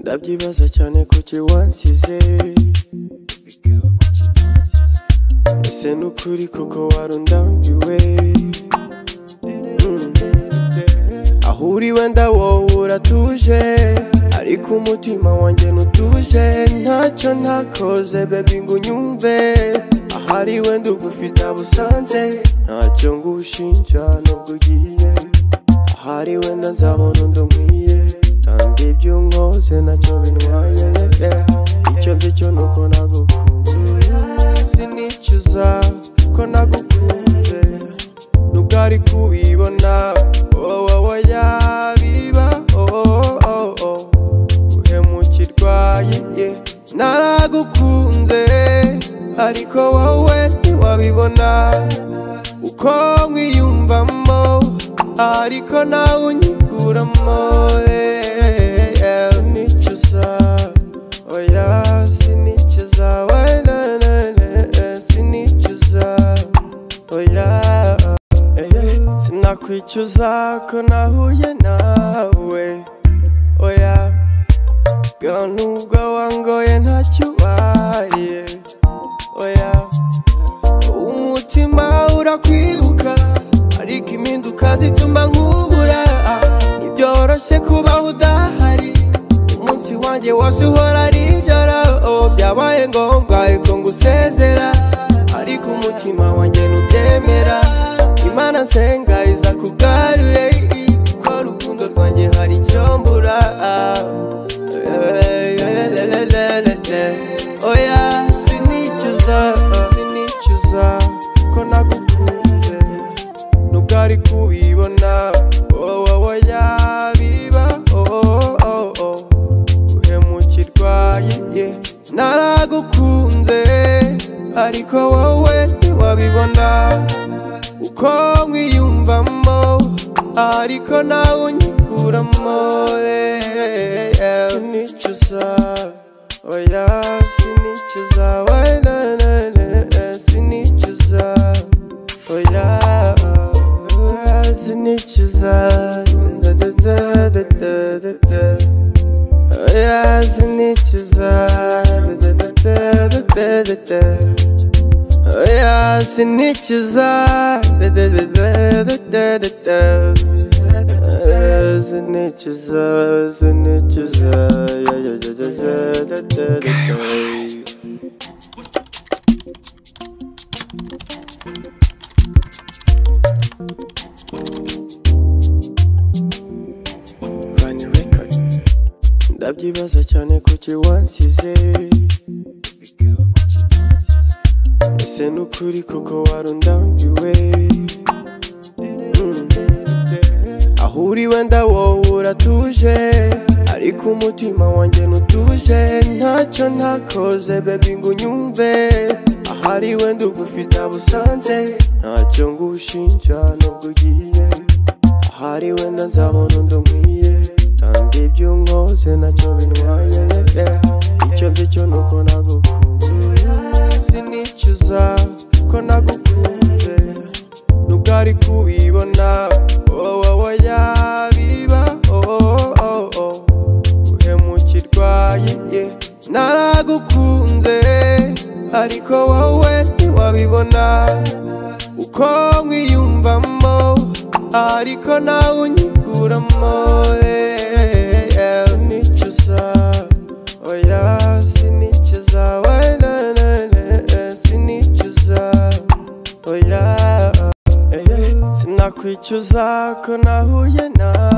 ndabyibaza cyane kuki wansize ese nukuri koko warundambiwe Mm. aho uri wenda wowe uratuje ariko umutima wanjye ntutuje ntacyo ntakoze bebi ngo unyumve ahari wenda ugufite abusanze ntacyo ngushinja nubwo ugiye ahari wenda nzabona undi nkwiye kandi ibyo unkoze nacyo bintwaye yeah. icyo nzi cyo nuko nagukunze sinicuza ko nagukunze nubwo ari kubibona wowe wowe yabiba oh, oh, oh, oh. guhemukirwa ye naragukunze ariko wowe ntiwabibona uko nkwiyumvamo ariko nawe unyiguramo eh, eh, nicuza oya sinicuza wena na, na, eh, sinicuza oya Eh, Sinakwicuza ko nahuye nawe Oya Girl nubwo wangoye ntacyo ubaye Oya Umutima urakwiruka Ariko impinduka zituma nkubura Ntibyoroshye kubaho udahari Umunsi wanjye wose uhora ari ijoro Oh, Byabaye ngombwa ko ngusezera Ariko umutima wanjye ntubyemera Imana nsenga iza kugarure Ko urukundo rwanjye hari icyo mbura Oya sinicuza sinicuza ko nagukunze nubwo ari kubibona wowe wowe yabiba oh, oh, oh, oh. guhemukirwa ye- ye naragukunze ariko wowe ntiwabibona uko nkwiyumvamo ariko nawe unyikuramo eh, eh, sinicuza oya sinicuza wena na, na, eh, sinicuza oya oya, sinicuza da da da da da da da Oya sinicuza da, da, da, da, da, da, da. Oya sinicuza da, da, da, da, da, da, da, da. Oya sinicuza sinicuza ya, ya, ya, ya, ya, da, da, da, da. Vanya record ndabyibaza cyane kuki wansize ese nukuri koko warundambiwe Mm. aho uri wenda wowe uratuje ariko umutima wanjye ntutuje ntacyo ntakoze bebi ngo unyumve ahari wenda ugufite abusanze ntacyo ngushinja nubwo ugiye ahari wenda nzabona undi nkwiye kandi ibyo unkoze nacyo bintwaye yeah. icyo nzi cyo nuko nagukunze sinicuza ko nagukunze nubwo ari kubibona wowe wowe yabiba oh, oh, oh, oh. guhemukirwa ye ye. naragukunze ariko wowe ntiwabibona uko nkwiyumvamo ariko nawe unyiguramo eh, eh, sinicuza oya sinicuza wena na, na, eh, sinicuza oya eh, eh, sinakwicuza ko nahuye nawe